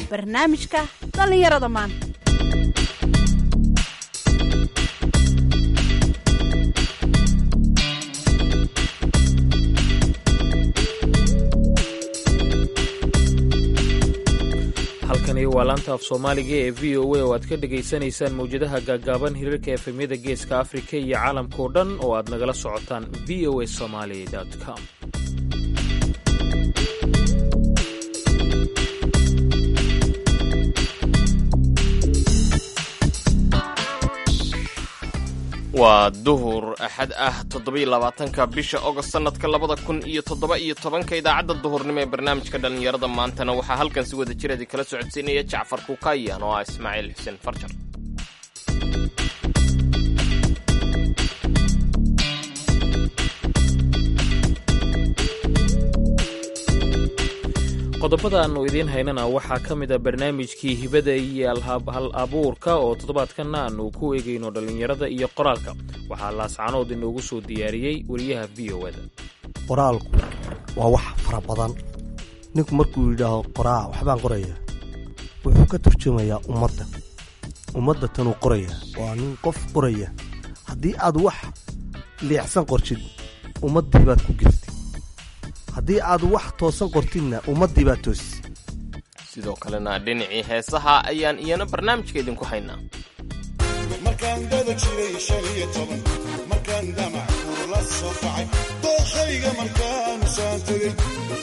barnaamijka dhallinyarada maanta halkani waa laanta af soomaaliga ee v o a oo aad ka dhegaysanaysaan mawjadaha gaaggaaban hirarka efemyada geeska afrika iyo caalamkao dhan oo aad nagala socotaan v o a somaly com waa duhur axad ah toddobaiylabaatanka bisha ogost sannadka labada kun iyo toddoba iyo tobanka idaacadda duhurnimo ee barnaamijka dhallinyarada maantana waxaa halkan si wada jir idin kala socodsiinaya jacfar kukayan oo ah ismaaciil xuseen farjar qodobada aannu idiin haynana waxaa ka mid a barnaamijkii hibada iyo hal abuurka oo toddobaadkanna aannu ku eegayno dhallinyarada iyo qoraalka waxaa laascanood inoogu soo diyaariyey wariyaha v o da qoraalku waa wax fara badan ninku markuu yidhaaho qoraa waxbaan qoraya wuxuu ka turjumayaa ummadda ummadda tanuu qoraya waa nin qof qoraya haddii aad wax liicsan qortid ummaddii baad ku girtid haddii aad wax toosan qortidna ummaddii baad toosis sidoo kalena dhinacii heesaha ayaan iyana barnaamijka idinku haynaa markaan dada jiray shan iyo toban markaan damac kuula soo kacay dookhayga markaanu saan tegey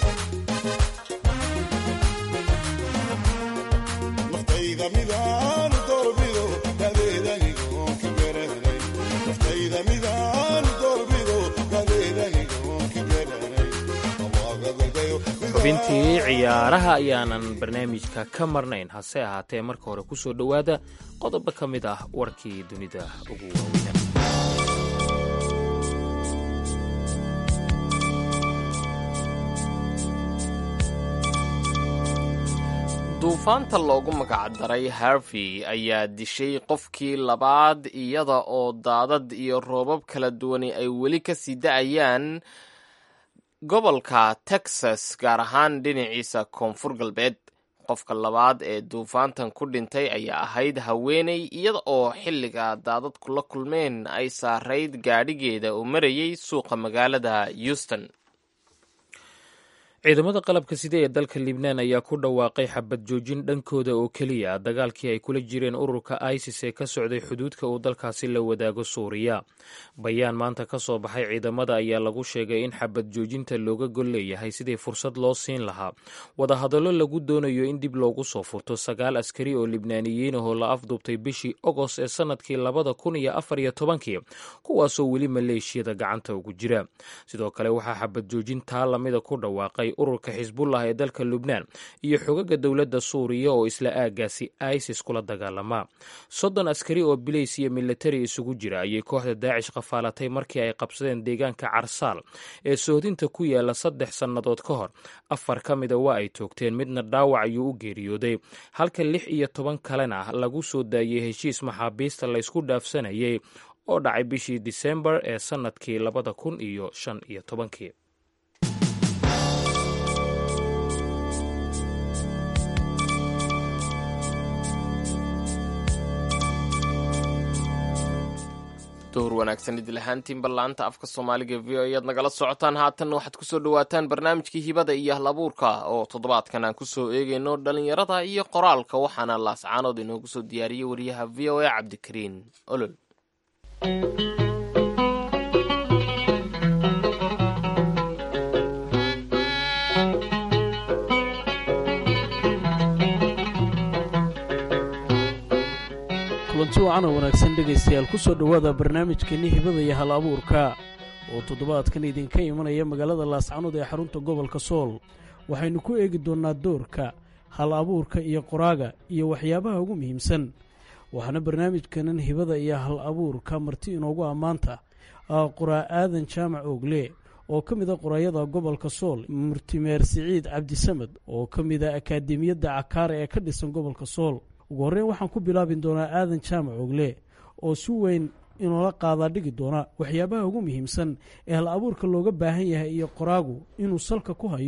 naftayda midaanu doorbido dadeedanigoon ka garanay naftayda midaanu doorbido dadeedanigoon ka garanay xubintii ciyaaraha ayaanan barnaamijka ka marnayn hase ahaatee marka hore ku soo dhowaada qodobo ka mid ah warkii dunida ugu waaweyna duufaanta loogu magacdaray harvey ayaa dishay qofkii labaad iyada oo daadad iyo roobab kala duwani ay weli ka sii da'ayaan gobolka texas gaar ahaan dhinaciisa koonfur galbeed qofka labaad ee duufaantan ku dhintay ayaa ahayd haweeney iyada oo xilliga daadadku la kulmeen ay saarayd gaadhigeeda oo marayay suuqa magaalada houston ciidamada qalabka sida ee dalka libnaan ayaa ku dhawaaqay xabad joojin dhankooda oo keliya dagaalkii ay kula jireen ururka isis ee ka socday xuduudka uu dalkaasi la wadaago suuriya bayaan maanta ka soo baxay ciidamada ayaa lagu sheegay in xabad joojinta looga gol leeyahay sidii fursad loo siin lahaa wadahadallo lagu doonayo in dib loogu soo furto sagaal askari oo libnaaniyiin ahoo la afduubtay bishii ogost ee sannadkii labada kun iyo afar iyo tobankii kuwaasoo weli maleeshiyada gacanta ugu jira sidoo kale waxaa xabad joojin taa lamida ku dhawaaqay ururka xisbullah ee dalka lubnaan iyo xogaga dowladda suuriya oo isla aagaasi isis kula dagaalamaa soddon askari oo bilays iyo militari isugu jira ayay kooxda daacish qafaalatay markii ay qabsadeen deegaanka carsaal ee sohdinta ku yaala saddex sannadood ka hor afar ka mida waa ay toogteen midna dhaawac ayuu u geeriyooday halka lix iyo toban kalena lagu soo daayey heshiis maxaabiista laysku dhaafsanayay oo dhacay bishii disembar ee sannadkii labada kun iyo shan iyo tobankii duhur wanaagsan idil ahaantiin ballaanta afka soomaaliga v o ayaad nagala socotaan haatanna waxaad kusoo dhawaataan barnaamijkii hibada iyo halabuurka oo toddobaadkan aan kusoo eegayno dhallinyarada iyo qoraalka waxaana laascaanood inoogu soo diyaariyey wariyaha v o a cabdikariin olol kulanti wacan oo wanaagsan dhegaystayaal ku soo dhowaada barnaamijkeenni hibada iyo hal abuurka oo toddobaadkan idinka imanaya magaalada laascanood ee xarunta gobolka sool waxaynu ku eegi doonnaa doorka hal abuurka iyo qoraaga iyo waxyaabaha ugu muhiimsan waxaana barnaamijkanan hibada iyo hal abuurka marti inoogu ammaanta qoraa aadan jaamac oogle oo ka mid a qoraayada gobolka sool murtimeer siciid cabdisamed oo ka mid a akaademiyadda cakaare ee ka dhisan gobolka sool ugu horreyn waxaan ku bilaabi doonaa aadan jaamac ogle oo si weyn inoola qaadaa dhigi doona waxyaabaha ugu muhiimsan ee hal abuurka looga baahan yahay iyo qoraagu inuu salka ku hayo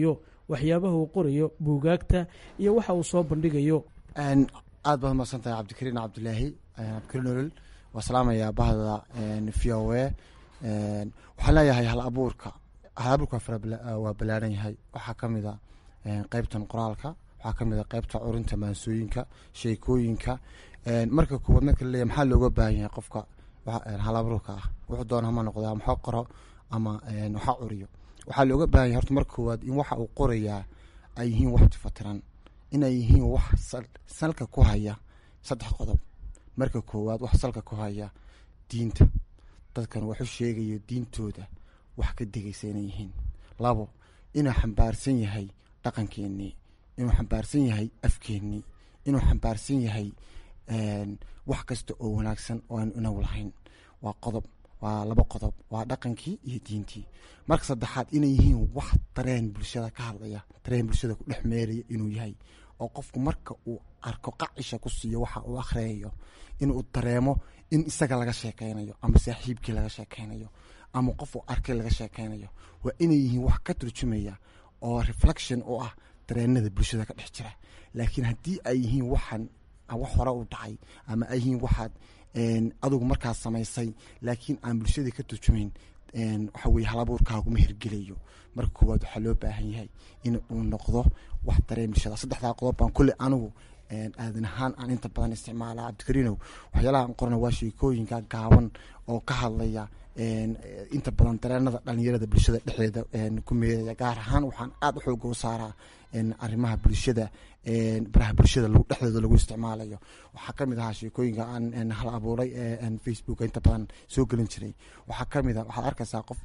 waxyaabaha uu qorayo buugaagta iyo waxa uu soo bandhigayo aad baad umaqsan tahay cabdikariin cabdilaahi cabdikariin olol waa salaamayaa bahda v o a waxaan leeyahay hal abuurka hal abuurka waa ballaaran yahay waxaa ka mid a qeybtan qoraalka waxaa ka mid a qeybta curinta maansooyinka sheekooyinka marka koowaad marka laleeyahy maxaa looga baahan yahay qofka hal abuurka ah wuxuu doona hama noqdo ama waxa qoro ama waxa curiyo waxaa looga baahan yahay horta marka koowaad in waxa uu qorayaa ay yihiin wax tifatiran inay yihiin wax salka ku haya saddex qodob marka koowaad wax salka ku haya diinta dadkan waxu sheegayo diintooda wax ka degaysa inay yihiin labo inuu xambaarsan yahay dhaqankeenii inuu xambaarsan yahay afkeenii inuu xambaarsan yahay wax kasta oo wanaagsan oo aanu inagu lahayn waa qodob waa laba qodob waa dhaqankii iyo diintii marka saddexaad inay yihiin wax dareen bulshada ka hadlaya dareen bulshada ku dhex meeraya inuu yahay oo qofku marka uu arko qacisha ku siiyo waxa uu akhriyayo inuu dareemo in isaga laga sheekeynayo ama saaxiibkii laga sheekeynayo ama qof uu arkay laga sheekeynayo waa inay yihiin wax ka turjumaya oo reflection u ah dareenada bulshada ka dhex jira laakiin haddii ay yihiin waxaan wax hore u dhacay ama ay yihiin waxaad adugu markaas samaysay laakiin aan bulshadii ka turjumayn waxa weye halabuurkaaguma hirgelayo marka koowaad waxaa loo baahan yahay in uu noqdo wax dareen bulshada saddexdaa qodob baan kulle anigu aadan ahaan aan inta badan isticmaala cabdikariinow waxyaalaha aan qorana waa sheekooyinka gaaban oo ka hadlaya inta badan dareenada dhalinyarada bulshada dhexdeeda ku meeraya gaar ahaan waxaan aada u xooga u saaraa arrimaha bulshada baraha bulshada dhexdooda lagu isticmaalayo waxaa kamid ahaa sheekooyinka aan hal abuuray facebooka inta badan soo gelin jiray waxaa kamid a waxaad arkaysaa qof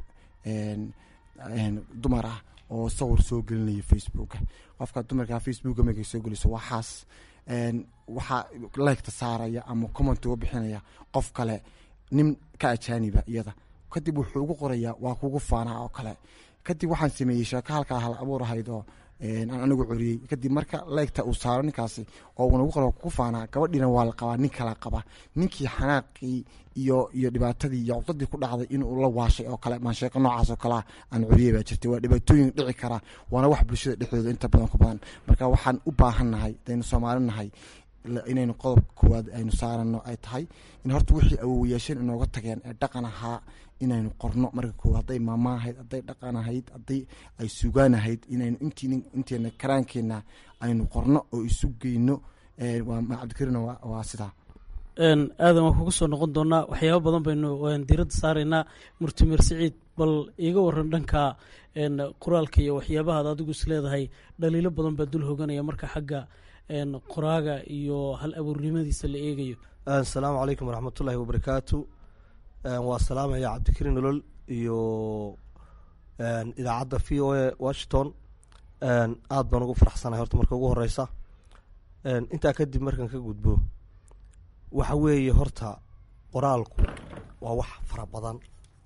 dumar ah oo sawir soo gelinaya facebooka qofka dumarka facebooka markay soo geliso waxaas waxaa leegta saaraya ama comment uga bixinaya qof kale nin ka ajaaniba iyada kadib wuxuu ugu qorayaa waa kugu faanaa oo kale kadib waxaan sameeyey sheeko halkaa hal abuur ahayd oo aan anigu curiyey kadib marka leegta uu saaro ninkaasi oo unagu qora kugu faanaa gabadhiina waa la qabaa nin kala qaba ninkii xanaaqii iyo iyo dhibaatadii iyo cudadii ku dhacday inuu la waashay oo kale maan sheeko noocaas oo kalea aan curiyey baa jirtay waa dhibaatooyin dhici kara waana wax bulshada dhexdooda inta badan ku badan marka waxaan u baahannahay hadaynu soomaali nahay inaynu qodobka koowaad aynu saarano ay tahay in horta wixii awowayaasheen inooga tageen ee dhaqan ahaa inaynu qorno marka koowaad hadday maama ahayd hadday dhaqan ahayd hadday ay sugaan ahayd inaynu inteena karaankeenna aynu qorno oo isu geyno cabdikariin waa sidaa aadan waan kugu soo noqon doonaa waxyaaba badan baynu diiradda saaraynaa murtimer siciid bal iiga waran dhanka qoraalka iyo waxyaabahaad adigu is leedahay dhaliilo badan baa dul hoganaya marka xagga qoraaga iyo hal abuurnimadiisa la eegayo asalaamu calaykum waraxmatullaahi wabarakaatu waa salaamaya cabdikariin nolol iyo idaacadda v o a washington aada baan ugu faraxsanahay horta marka ugu horeysa intaa kadib markaan ka gudbo waxa weeye horta qoraalku waa wax fara badan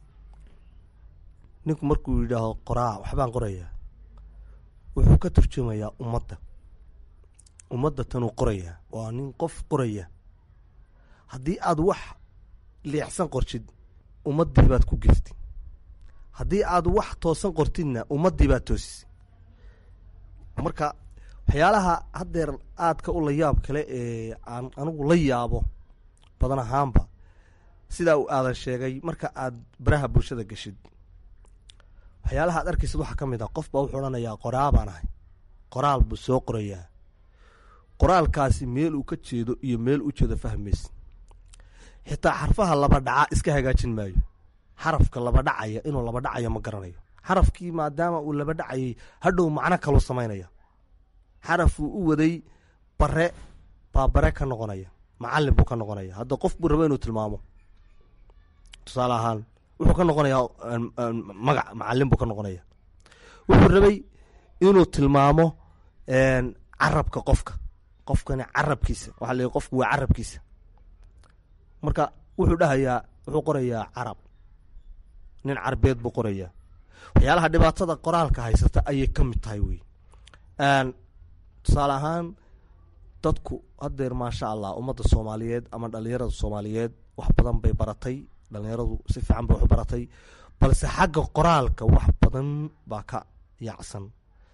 ninku markuu yidhaaho qoraa waxbaan qorayaa wuxuu ka turjumayaa ummadda ummadda tanuu qorayaa waa nin qof qoraya haddii aad wax leexsan qortid ummaddii baad ku geftay haddii aad wax toosan qortidna ummaddii baad toosisay marka waxyaalaha haddeer aadka u la yaab kale ee aan anigu la yaabo badan ahaanba sidaa uu aadan sheegay marka aad baraha bulshada geshid waxyaalaha aad arkaysid waxaa ka mid ah qof baa wuxuu odhanayaa qoraa baan ahay qoraal buu soo qorayaa qoraalkaasi meel uu ka jeedo iyo meel u jeedo fahmaysa xitaa xarfaha laba dhaca iska hagaajin maayo xarafka laba dhacaya inuu laba dhacayo ma garanayo xarafkii maadaama uu laba dhacayay hadhow macno kaluu samaynaya xarafuu u waday bare baa bare ka noqonaya macalin buu ka noqonaya hadda qof buu rabo inuu tilmaamo tusaale ahaan wuxuu ka noqonayaa magac macalin buu ka noqonaya wuxuu rabay inuu tilmaamo carabka qofka qofkani carabkiisa waxa la qofku waa carabkiisa marka wuxuu dhahayaa wuxuu qorayaa carab nin carbeed buu qorayaa waxyaalaha dhibaatada qoraalka haysata ayay ka mid tahay wey tusaale ahaan dadku haddeer maasha allah ummadda soomaaliyeed ama dhalinyarada soomaaliyeed wax badan bay baratay dhalinyaradu si fiican bay wax baratay balse xagga qoraalka wax badan baa ka yaacsan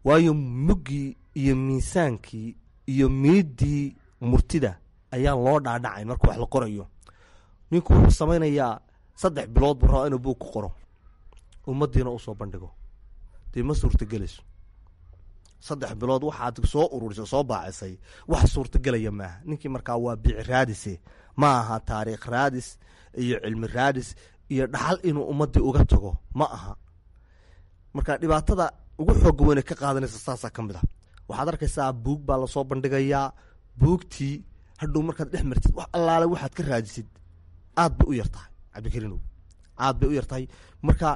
waayo muggii iyo miisaankii iyo miidii murtida ayaan loo dhaadhacay marka wax la qorayo ninku wuxuu samaynayaa saddex bilood buu rabaa inuu buug ku qoro ummaddiina usoo bandhigo dee ma suurtagelayso saddex bilood waxaad soo ururisay soo baacisay wax suurtagelaya maaha ninkii markaa waa bici raadise ma aha taariikh raadis iyo cilmi raadis iyo dhaxal inuu ummaddii uga tago ma aha marka dhibaatada ugu xooga weyne ka qaadanaysa saasaa ka mid a waxaad arkaysaa buug baa lasoo bandhigayaa buugtii hadhow markaad dhex martid wax allaale waxaad ka raadisid aad bay u yar tahay cabdikariinow aad bay u yar tahay marka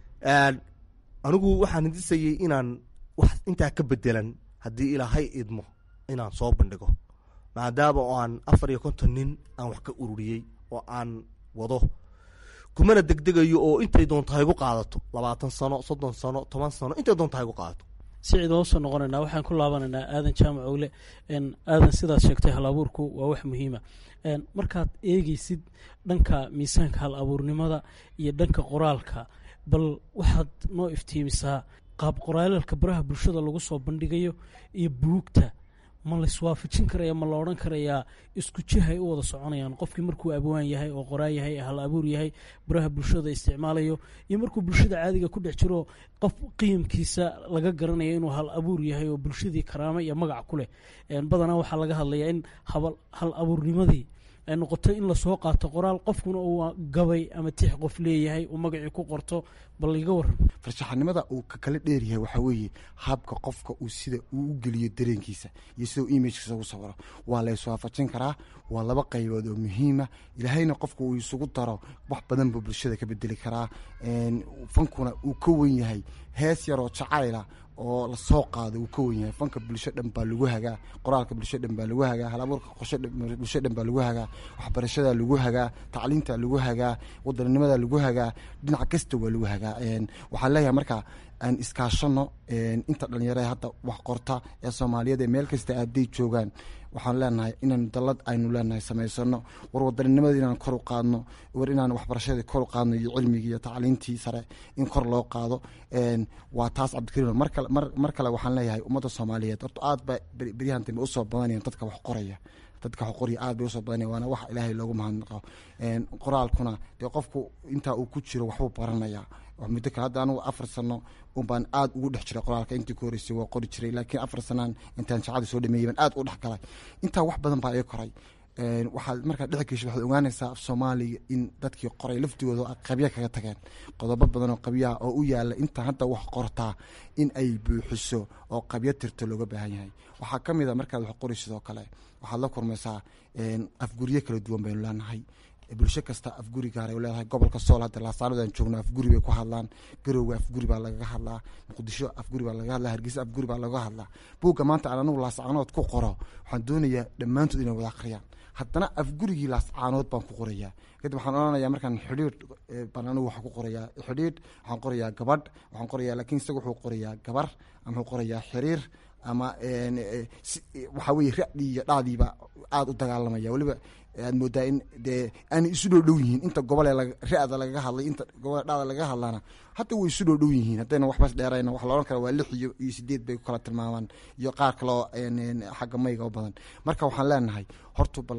anigu waxaan hindisayey inaan wax intaa ka bedelan haddii ilaahay idmo inaan soo bandhigo maadaama oo aan afar iyo konton nin aan wax ka ururiyey oo aan wado kumana degdegayo oo intay doonta haygu qaadato labaatan sano soddon sano toban sano intay doonta haygu qaadato sicid waan usoo noqonaynaa waxaan ku laabanaynaa aadan jaamac owle aadan sidaad sheegtay hal abuurku waa wax muhiima markaad eegeysid dhanka miisaanka hal abuurnimada iyo dhanka qoraalka bal waxaad noo iftiimisaa qaab qoraalalka baraha bulshada lagu soo bandhigayo iyo buugta ma laiswaafajin karaya ma la odhan karayaa isku jihay u wada soconayaan qofkii markuu abwaan yahay oo qoraa yahay hal abuur yahay baraha bulshada isticmaalayo iyo markuu bulshada caadiga ku dhex jiro qof qiimkiisa laga garanayo inuu hal abuur yahay oo bulshadii karaamo iyo magac ku leh badanaa waxaa laga hadlayaa in hal abuurnimadii ay noqoto in lasoo qaato qoraal qofkuna uu gabay ama tix qof leeyahay uu magacii ku qorto bal iga waran farshaxanimada uu ka kala dheeryahay waxaa weeye habka qofka uu sida uu u geliyo dareenkiisa iyo sida uu imagkiisa ugu sawiro waa la iswaafajin karaa waa laba qaybood oo muhiima ilaahayna qofka uu isugu daro wax badan buu bulshada ka bedeli karaa fankuna uu ka wen yahay hees yaroo jacayla oo lasoo qaado uu ka wen yahay fanka bulsho dhan baa lagu hagaa qoraalka bulsho dhan baa lagu hagaa halabuurka bulsho dhan baa lagu hagaa waxbarashada lagu hagaa tacliinta lagu hagaa wadaninimada lagu hagaa dhinac kasta waa lagu hagaa waxaan leeyahay marka aan iskaashano inta dhalinyarada hadda wax qorta ee soomaaliyeed ee meel kasta aaday joogaan waxaan leenahay inaan dalad aynu leenahay samaysano war wadaninimada inaan kor u qaadno war inaan waxbarashadii kor u qaadno iyo cilmigii iyo tacliintii sare in kor loo qaado waa taas cabdikariim mar kale waxaan leeyahay ummadda soomaaliyeed horta aad ba beryahan dambe usoo badanayan dadka wax qoraya dadka wax qorya aad bay usoo badanaya waana wax ilaahay loogu mahadnaqo qoraalkuna dee qofku intaa uu ku jiro waxbuu baranayaa muddo kale hadda anugu afar sano unbaan aad ugu dhex jiray qoraalka intii ku horeysay waa qori jiray laakiin afar sanaan intaan jacada soo dhameeyay baan aad u dhex galay intaa wax badan baa ii koray waxaad markaa dhex gesho waxaad ogaanaysaa af soomaaliga in dadkii qoray laftigooda qabya kaga tageen qodobo badan oo qabyaha oo u yaala inta hadda wax qortaa in ay buuxiso oo qabyo tirto looga baahan yahay waxaa ka mid a markaad wax qori sidoo kale waxaad la kurmaysaa afguryo kala duwan baynu leenahay bulsho kasta afguri gaar ay leedahay gobolka sool hadda laasaanadan joogno afguri bay ku hadlaan garowga afguri baa lagaga hadlaa muqdisho afguri baa lagaga hadlaa hargeysa afguri baa lagaga hadlaa buugga maanta aan anigu laascaanood ku qoro waxaan doonayaa dhammaantood inay wada akhriyaan haddana afgurigii laascaanood baan ku qorayaa kadib waxaan odhanayaa markaan xidhiidh baan anigu waxaan ku qorayaa xidhiidh waxaan qorayaa gabadh waxaan qorayaa laakiin isaga wuxuu qorayaa gabar ama wuxuu qorayaa xiriir ama waxaa weye ra-dii iyo dhacdiiba aada u dagaalamaya weliba aad moodaa in dee aanay isu dhow dhow yihiin inta gobole ra-da lagaga hadlay inta gobole dhacda lagaga hadlaana hadda way isu dhow dhow yihiin haddayna waxbas dheerayna waxa la odhan kara waa lix iyo iyo sideed bay ku kala tilmaamaan iyo qaar kaloo xagga mayga u badan marka waxaan leenahay horta bal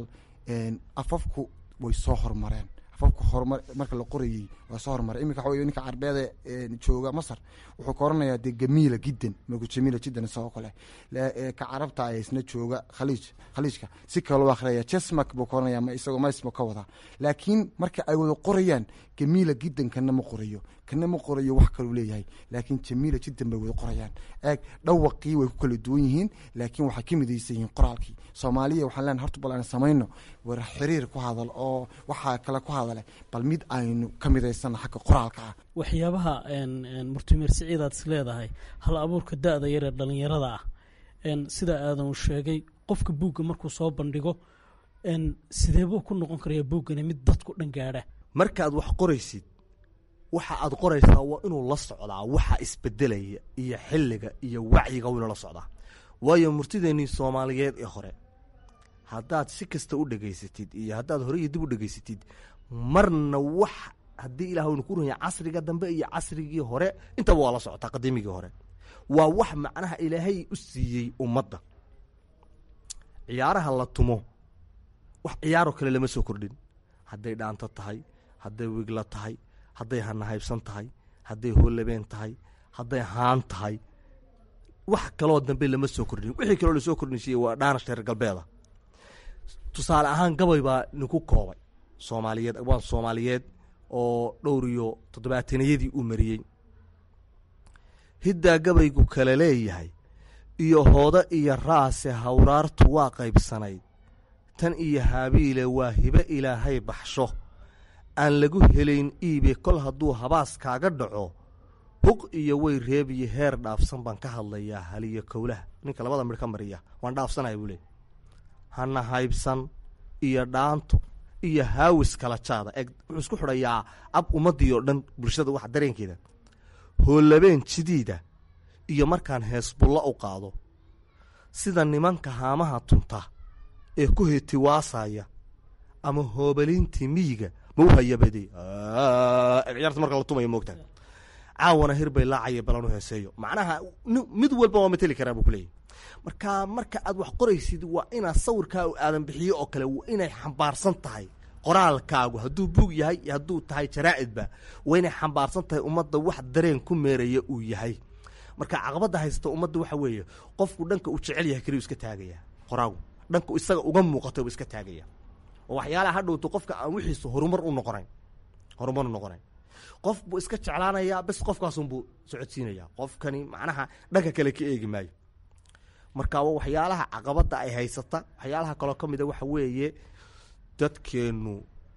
afafku way soo horumareen afafku horumar marka la qorayey waa soo horumaray iminka waxa wey ninka carbeede jooga masar wuxuu ka oranayaa dee gamiila jiddan marku jamiila jiddan isagoo kale ka carabta ee isna jooga khaliij khaliijka si kale loo akhriyaya jesmak buu ka oranaya ma isagoo maismo ka wadaa laakiin marka ay wada qorayaan gamiila jiddan kana ma qorayo kana ma qorayo wax kaluu leeyahay laakiin jamiila jiddan bay wada qorayaan eeg dhawaqii way ku kala duwan yihiin laakiin waxay ka midaysan yihiin qoraalkii soomaaliya waxaan leenahay horta bal aan samayno war xiriir ku hadal oo waxaa kale ku hadale bal mid aynu ka midaysana xagga qoraalka ah waxyaabaha murtimeer siciid aad is leedahay hal abuurka da-da yaree dhalinyarada ah sida aadan uu sheegay qofka buugga markuu soo bandhigo sideebuu ku noqon karaya buuggani mid dadku dhan gaadha markaad wax qoraysid waxa aad qoraysaa waa inuu la socdaa waxa isbedelaya iyo xilliga iyo wacyiga inuu la socdaa waayo murtideennii soomaaliyeed ee hore haddaad si kasta u dhegaysatid iyo haddaad hore iyo dib u dhegaysatid marna wax haddii ilaah waynu ku runya casriga dambe iyo casrigii hore intaba waa la socotaa qadiimigii hore waa wax macnaha ilaahay u siiyey ummadda ciyaaraha la tumo wax ciyaaroo kale lama soo kordhin hadday dhaanto tahay hadday wigla tahay hadday hanahaybsan tahay hadday hoolabeen tahay hadday haan tahay wax kaloo dambe lama soo kordhin wixii kaloo lasoo kordhinsiiyey waa dhaanash reer galbeeda tusaale ahaan gabay baa ninku koobay soomaaliyeed abwaan soomaaliyeed oo dhowr iyo toddobaataniyadii uu mariyey hiddaa gabaygu kale leeyahay iyo hoodo iyo raase hawraartu waa qaybsanayd tan iyo haabiile waa hibe ilaahay baxsho aan lagu helayn iibe kol hadduu habaas kaaga dhaco huq iyo way reebiyo heer dhaafsan baan ka hadlayaa haliyo kowlaha ninka labada midh ka mariya waan dhaafsanaya buu leey hana haybsan iyo dhaanto iyo haawis kala jaada eeg wuxuu isku xidhayaa ab ummaddii oo dhan bulshada waxa dareenkeeda hoolabeen jidiida iyo markaan heesbullo u qaado sida nimanka haamaha tunta ee ku hetiwaasaya ama hoobaliintii miyiga ma u hayabade ciyaarta marka la tumaya moogta caawana hir bay laacaya balanu heeseeyo macnaha mid walba waa mateli karaa buu kuleeyahy marka marka aad wax qoraysid waa inaad sawirkaa aadan bixiyo oo kale waa inay xambaarsan tahay qoraalkaagu hadduu buug yahay iyo hadduu tahay jaraa'idba waa inay xambaarsan tahay ummadda wax dareen ku meeraya uu yahay marka caqabadda haysta ummadda waxa weeye qofku dhanka uu jecel yahay keliyu iska taagaya qoraagu dhanka isaga uga muuqata u iska taagaya oo waxyaalaha hadhowto qofka aan wixiisu horumar u noqonayn horumar u noqonayn qof buu iska jeclaanayaa bes qofkaasunbuu socodsiinayaa qofkani macnaha dhanka kale ka eegi maayo marka waa waxyaalaha caqabadda ay haysata waxyaalaha kaloo ka mida waxa weeye dadkeennu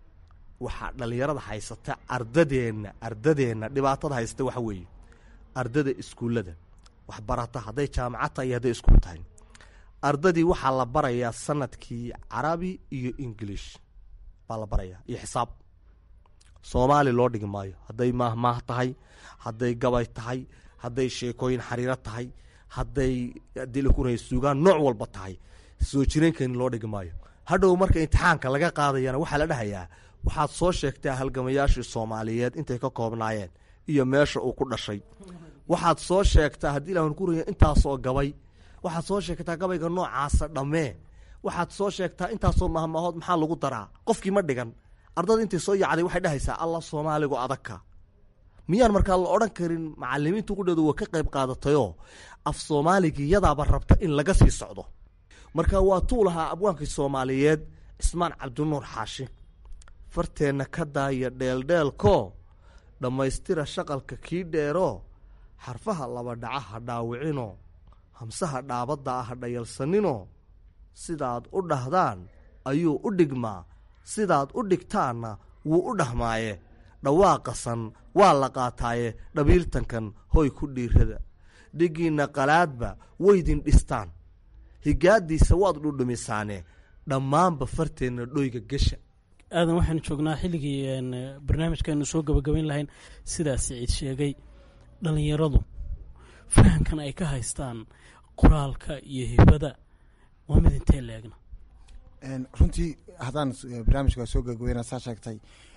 waxaa dhallinyarada haysata ardadeenna ardadeenna dhibaatada haysata waxa weeye ardada iskuullada waxbarata hadday jaamacad tahay iyo hadday iskuul tahay ardadii waxaa la barayaa sanadkii carabi iyo english baa la barayaa iyo xisaab soomaali loo dhigi maayo hadday maahmaah tahay hadday gabay tahay hadday sheekooyin xariiro tahay hadday dilkunay sugaan nooc walba tahay soo jireenkani loo dhigi maayo hadhow marka imtixaanka laga qaadayana waxaa la dhahayaa waxaad soo sheegtaa halgamayaashii soomaaliyeed intay ka koobnaayeen iyo meesha uu ku dhashay waxaad soo sheegtaa haddii ilahan ku raya intaasoo gabay waxaad soo sheegtaa gabayga noocaasa dhammee waxaad soo sheegtaa intaasoo mahmaahood maxaa lagu daraa qofkii ma dhigan ardada intay soo yacday waxay dhahaysaa allah soomaaligu adagka miyaan markaa la odhan karin macalimiintu qudheedu waa ka qayb qaadatayoo af soomaaligii yadaaba rabta in laga sii socdo marka waa tuu lahaa abwaankii soomaaliyeed cismaan cabdinuur xaashi farteenna ka daaya dheeldheelkoo dhammaystira shaqalka kii dheeroo xarfaha laba dhaca ha dhaawicinoo hamsaha dhaabadda ah ha dhayalsaninoo sidaad u dhahdaan ayuu u dhigmaa sidaad u dhigtaanna wuu u dhahmaaye dhawaaqasan waa la qaataaye dhabiiltankan hoy ku dhiirada dhigiinna qalaadba weydin dhistaan higaadiisa waad dhudhumisaane dhammaanba farteenna dhoyga gesha aadan waxaanu joognaa xilligii barnaamijkaanu soo gabagabayn lahayn sidaas siciid sheegay dhallinyaradu fahamkan ay ka haystaan qoraalka iyo hibada waa mid intee leegna runtii haddaan barnaamijka soo gabagabayna saa sheegtay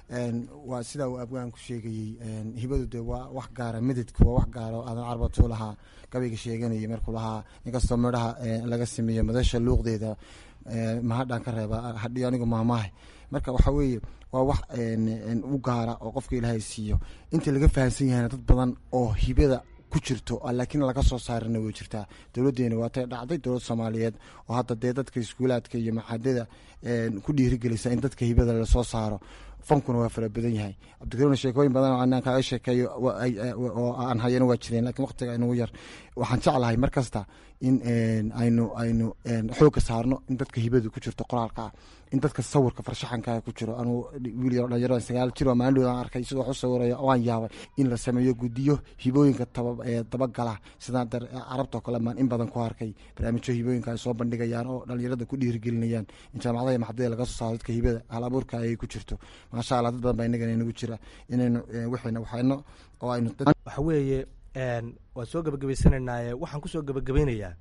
waa sidaa uu abwaanku sheegayey hibadu dee waa wax gaara mididka waa wax gaara oo aadan carbatuu lahaa gabayga sheeganayay markuu lahaa inkastoo midhaha laga sameeyo madasha luuqdeeda mahadhaan ka reeba hadhiyo anigu maamaahay marka waxaa weeye waa wax u gaara oo qofka ilaahay siiyo inta laga fahamsan yahayna dad badan oo hibada ku jirto laakiin laga soo saarana way jirtaa dowladdeena waatay dhacday dowlad soomaaliyeed oo hadda dee dadka iskuulaadka iyo maxadada ku dhiirigelisa in dadka hibada lasoo saaro fankuna waa fara badan yahay cabdikariimna sheekooyin badan oo anaan kaaga sheekeeyo oo aan hayana waa jireen lakiin waqtiga inugu yar waxaan jeclahay mar kasta in aynu aynu xoogga saarno in dadka hibadu ku jirto qoraalka ah in dadka sawirka farshaxankaa ku jiro anuu wiil yaro dhalinyaro sagaal jir oo maalin aan arkay sidoo wax u sawiraya waan yaabay in la sameeyo guddiyo hibooyinka dabagala sidaan carabtoo kale maan in badan ku arkay barnaamijyo hibooyinka ay soo bandhigayaan oo dhalinyarada ku dhiirigelinayaan in jaamacadaha maxadada laga soo saaro dadka hibada hal abuurka ay ku jirto maasha allah dad badan baa inagana inagu jira inaynu wixina waxayno oo aynu waxa weeye waan soo gabagabaysanaynaye waxaan kusoo gabagabaynayaa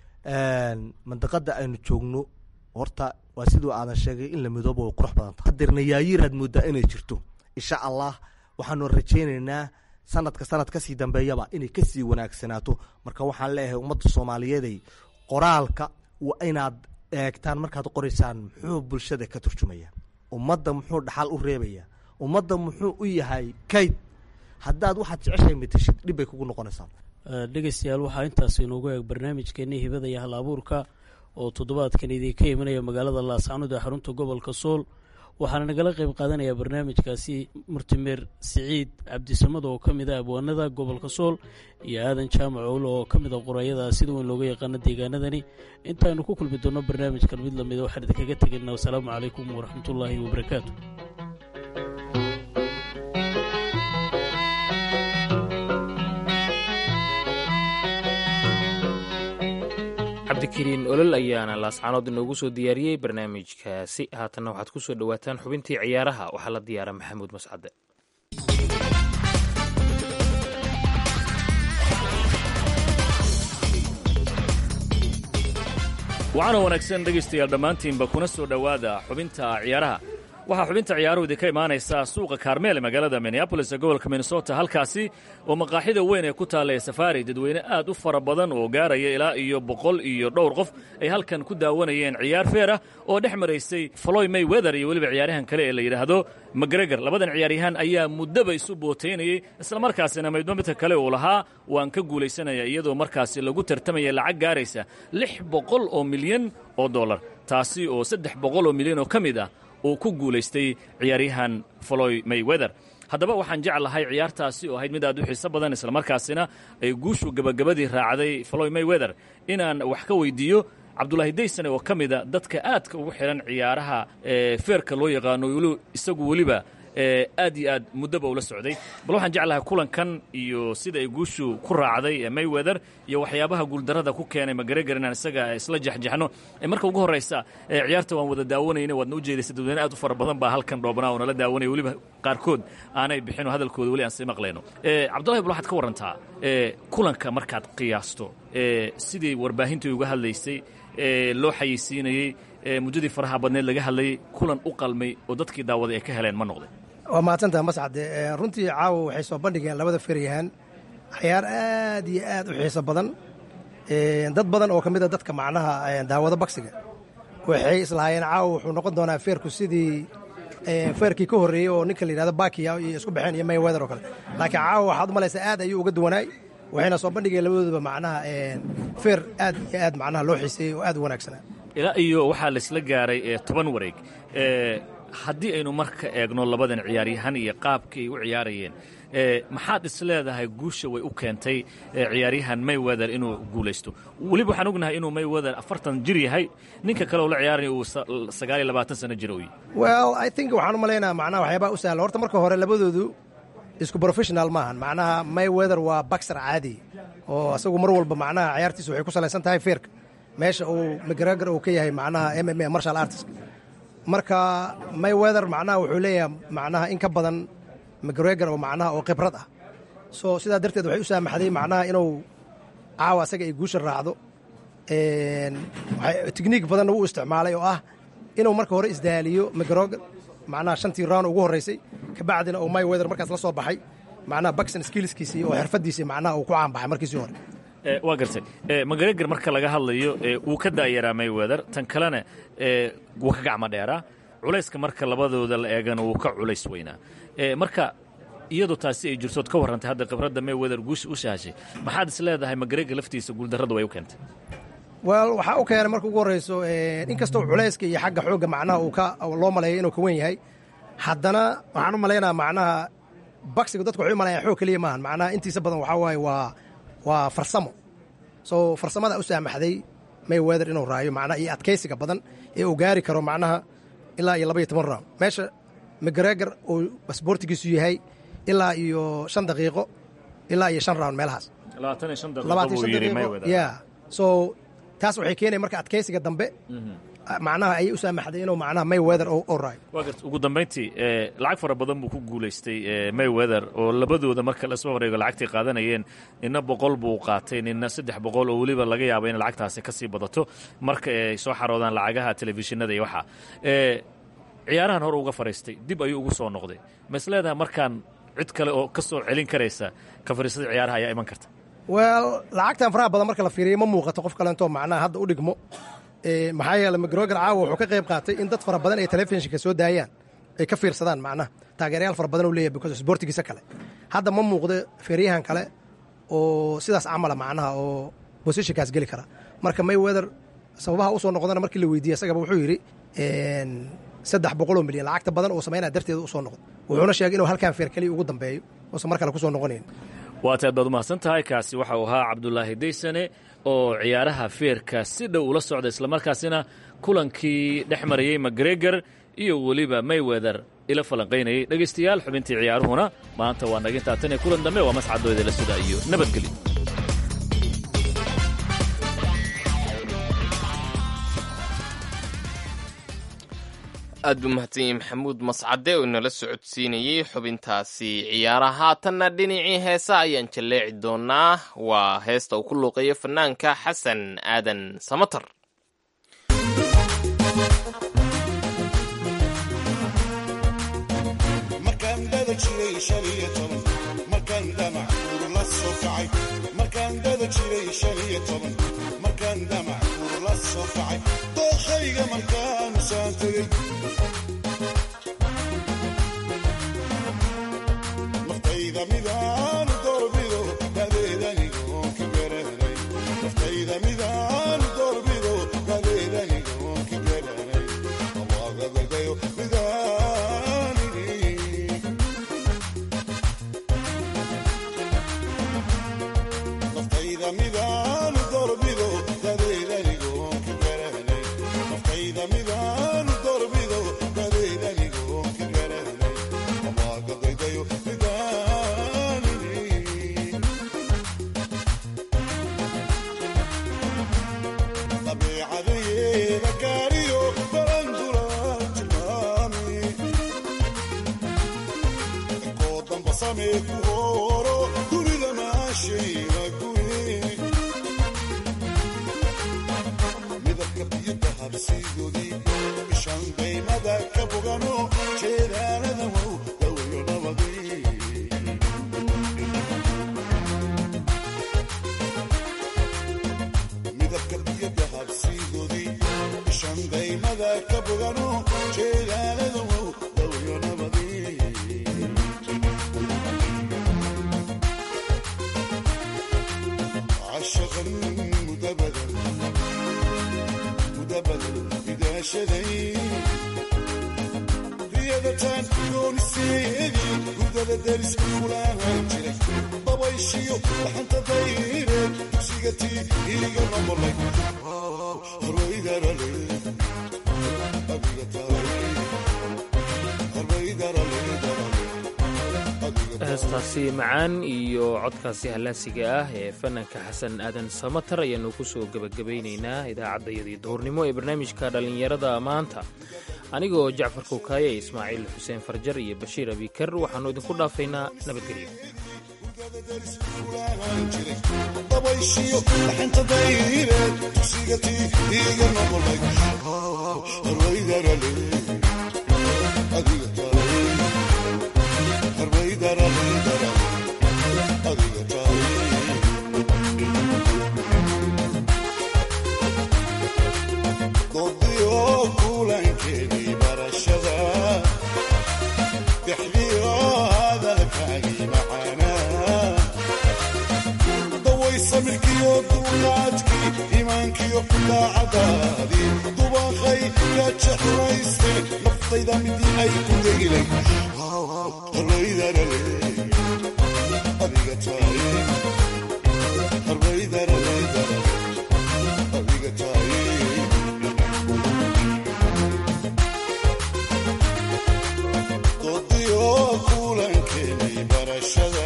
mandaqada aynu joogno horta waa siduu aadan sheegay in la midoobo way qurux badan tahay hadeerna yaayiiraad moodaa inay jirto insha allah waxaanu rajaynaynaa sanadka sanad kasii dambeeyaba inay kasii wanaagsanaato marka waxaan leeyahay ummadda soomaaliyeeday qoraalka waa inaad eegtaan markaad qoraysaan muxuu bulshada ka turjumaya ummadda muxuu dhaxal u reebaya ummadda muxuu u yahay kayd haddaad waxaad jeceshahay mateshid dhib bay kugu noqonaysaa dhegeystayaal waxaa intaas inoogu eeg barnaamijkeennii hibada iyo hal abuurka oo toddobaadkan idinka imanaya magaalada laascanood ee xarunta gobolka sool waxaana nagala qayb qaadanaya barnaamijkaasi murtimeer siciid cabdisamad oo ka mid a abwaanada gobolka sool iyo aadan jaamac owl oo ka mid a qorayada sida weyn looga yaqaano deegaanadani intaaynu ku kulmi doonno barnaamijkan mid lamida waxaan idinkaga tegaynaa wasalaamu calaykum waraxmatullaahi wabarakaatu cabdikariin olol ayaana laascanood inoogu soo diyaariyey barnaamijkaasi haatanna waxaad ku soo dhowaataan xubintii ciyaaraha waxaa la diyaara maxamuud mascade waxaana wanaagsan dhegaystayaal dhammaantiinba kuna soo dhowaada xubinta ciyaaraha waxaa xubinta ciyaaruhu idinka imaanaysa suuqa kaarmeel ee magaalada minneabolis ee gobolka minnesota halkaasi oo maqaaxida weyn ee ku taalla ee safaari dadweyne aad u fara badan oo gaaraya ilaa iyo boqol iyo dhowr qof ay halkan ku daawanayeen ciyaar feer ah oo dhex maraysay floy may weather iyo weliba ciyaaryahan kale ee la yidhaahdo macgregor labadan ciyaaryahaan ayaa muddaba isu bootaynayey islamarkaasina maydmo midka kale uu lahaa waan ka guulaysanaya iyadoo markaasi lagu tartamaya lacag gaaraysa lix boqol oo milyan oo dollar taasi oo saddex boqol oo milyan oo ka mid ah uu ku guulaystay ciyaaryahan floy mayweather haddaba waxaan jeclahay ciyaartaasi oo ahayd mid aad u xiiso badan islamarkaasina ay guushu gebagabadii raacday floy mayweather inaan wax ka weydiiyo cabdulaahi daysane oo ka mida dadka aadka ugu xidhan ciyaaraha ee feerka loo yaqaano isagu weliba aad iyo aad muddaba ula socday bal waxaan jeclahay kulankan iyo sida ay guushu ku raacday ee mayweather iyo waxyaabaha guuldarrada ku keenay macgregor inaan isaga isla jexjexno marka ugu horraysa ciyaarta waan wada daawanayna waadna u jeedaysa dadweyne aad u fara badan baa halkan dhoobnaa oo nala daawanaya weliba qaarkood aanay bixinoo hadalkooda weli aan sii maqlayno cabdullahi bal waxaad ka warrantaa kulanka markaad qiyaasto sidii warbaahintai uga hadlaysay loo xayeysiinayey muddadii faraha badneed laga hadlayay kulan u qalmay oo dadkii daawaday ay ka heleen ma noqday waa mahadsantaha mascade runtii caawa waxay soo bandhigeen labada feryahaan ciyaar aad iyo aad u xiiso badan dad badan oo ka mid a dadka macnaha daawado bagsiga waxay islahaayeen caawa wuxuu noqon doonaa feerku sidii feerkii ka horreeyey oo ninka la yidhahdo bakiya iyo isku baxeen iyo mayweather oo kale laakiin caawa waxaad u malaysaa aad ayuu uga duwanaay waxayna soo bandhigeen labadooduba macnaha feer aad iyo aad macnaha loo xiiseeyey oo aad u wanaagsanaa ilaa iyo waxaa laisla gaaray toban wareeg haddii aynu marka eegno labadan ciyaaryahan iyo qaabkii ay u ciyaarayeen maxaad is leedahay guusha way u keentay ciyaaryahan mayweather inuu guulaysto weliba waxaan ognahay inuu mayweather afartan jir yahay ninka kale oo la ciyaaraya uu sagaal iyo labaatan sano jir u yahy well i think waxaan u malaynaa macnaha waxyaabaa u sahla horta marka hore labadoodu isku professional maahan macnaha mayweather waa baxer caadi oo asagu mar walba macnaha ciyaartiisa waxay ku salaysan tahay feerka meesha uu macgregor uu ka yahay macnaha m m a marshal artist marka mayweather macnaha wuxuu leeyahay macnaha in ka badan macgregor oo macnaha oo khibrad ah so sidaa darteed waxay u saamaxday macnaha inuu caawa asaga ay guusha raacdo tikniik badanna wuu isticmaalay oo ah inuu marka hore isdaaliyo macgregor macnaha shantii round ugu horraysay kabacdina uu mayweather markaas la soo baxay macnaha bakson skillskiisii oo xirfadiisii macnaha uu ku caanbaxay markiisii hore waa gartay macgregor marka laga hadlayo wuu ka daayaraa mayweather tan kalena wuu ka gacmo dheeraa culayska marka labadooda la eegana wuu ka culays weynaa marka iyadoo taasi ay jirtood ka warrantay hadda khibradda mayweather guusha u sahashay maxaad is leedahay macgregor laftiisa guuldarradu way u keentay wel waxaa u keenay marka ugu horrayso inkastoo culayska iyo xagga xoogga macnaha uu ka loo maleeyo inuu ka wen yahay haddana waxaan u malaynaa macnaha baksiga dadku waxay u malayan xoog keliya maahan macnaha intiisa badan waxaa waaye waa waa farsamo so farsamada u saamaxday mayweather inuu raayo macnaha iyo adkaysiga badan ee uu gaari karo macnaha ilaa iyo laba iyo toban round meesha macgregor uu basboortigiisu yahay ilaa iyo shan daqiiqo ilaa iyo shan round meelahaas ya so taas waxay keenaya marka adkaysiga dambe macnaha ayay u saamaxday inuu macnaha mayweather oo raayo waa garta ugu dambayntii lacag fara badan buu ku guulaystay mayweather oo labadooda marka lasoo wareego lacagtay qaadanayeen nina boqol buu qaatay nina saddex boqol oo weliba laga yaabo in lacagtaasi ka sii badato marka ay soo xaroodaan lacagaha telefishinada iyo waxaa ciyaarahan hore uga fadhiistay dib ayuu ugu soo noqday ma is leedahay markaan cid kale oo ka soo celin karaysa ka fariisada ciyaaraha ayaa iman karta wel lacagtan faraha badan marka la fiiriyo ma muuqato qof kalentoo macnaha hadda u dhigmo maxaa yeele macgregor caawa wuxuu ka qayb qaatay in dad fara badan ay telefishinka soo daayaan ay ka fiirsadaan macnaha taageerayaal fara badan u leeyahay because sportigiisa kale hadda ma muuqdo feeryahan kale oo sidaas camala macnaha oo bosishinkaas geli kara marka mayweather sababaha usoo noqdana markii la weydiiyey isagaba wuxuu yidhi saddex boqoloo milyan lacagta badan oo samaynaya darteeda usoo noqdo wuxuuna sheegay inuu halkan feer keliya ugu dambeeyo uusan mar kale kusoo noqonayn waata aad baad umahadsan tahay kaasi waxa uu ahaa cabdulaahi daysane oo ciyaaraha feerka si dhow ula socda islamarkaasina kulankii dhex marayey macgregor iyo weliba mayweather ila falanqaynayay dhegaystayaal xubintii ciyaaruhuna maanta waa naga intaa tan iyo kulan dambe waa mascadooda la sida iyo nabadgelyo aad buu mahadsan yahay maxamuud mascade oo inala socodsiinayey xubintaasi ciyaaraha haatanna dhinacii heesa ayaan jalleeci doonaa waa heesta uu ku luuqeeyo fanaanka xasan aadan samatar markaan dada jiray shan iyo toban markaan damac kuur la soo kacay markaan dada jiray shan iyo toban markaan damac kuur la soo kacay dookhayga markaanu saan tegey naftayda midaanu doorbido dadeedanigoon ka garanay naftayda midaanu doorbido dadeedanigoon ka garanay awaagagagayo midaanini naftayda midaanu doorbido dadeedanigoon ka garanay naftayda midaanu doorbido dadeedanigoon ka garanay awaagagagayo midaanini dabeecadeyeeda gaariyo barandula tilmaami koo damba samee ku hooro dunida maashayna guye midabka biyada habsiigoodii ishan daymada ka bogano jeedaalada wow dawayo nabadii midabka biyada habsiigoodii ishan daymada ka bogano jeedaalada wow dawayo nabadii عشقا مدبدا مدبدا إذا شذي رياضتان يونسيدي هدى درس فلان جري ضويشيو لحنت ضيري تسيقتي إيقا نمرلي رويدار لي أبيغا تاري رويدار لي داري heestaasi macaan iyo codkaasi hallaasiga ah ee fananka xasan aadan samatar ayaanu ku soo gebagabaynaynaa idaacaddayadii duhurnimo ee barnaamijka dhallinyarada maanta anigoo jacfar kowkaaye ismaaciil xuseen farjar iyo bashiir abikar waxaannu idinku dhaafaynaa nabadgelyo dabayshiyo dhaxanta dayre tusigatii iiga noqolay harwaydarale adiga taay harwaydarale adiga taay doodiyo kulankeedii barashada bixdiyo hadalkaagii macaanaa daway samirkiyo duuqaadkii iimaankiyo daacadaadii dubaqay ka jexlayste naftayda midii ay ku degilay harwaydarale adiga taay harwaydarale adiga taay doodiyo kulankeedii barashada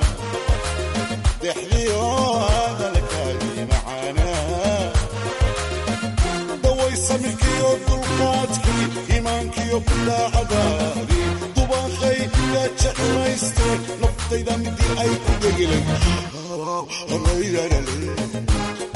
dexdiyo hadalkaagii macaanaa daway samirkiyo dulqaadkii iimaankiyo daacadaadii dubaqay ka jeclayste naftayda midii ay ku degilay harwaydarale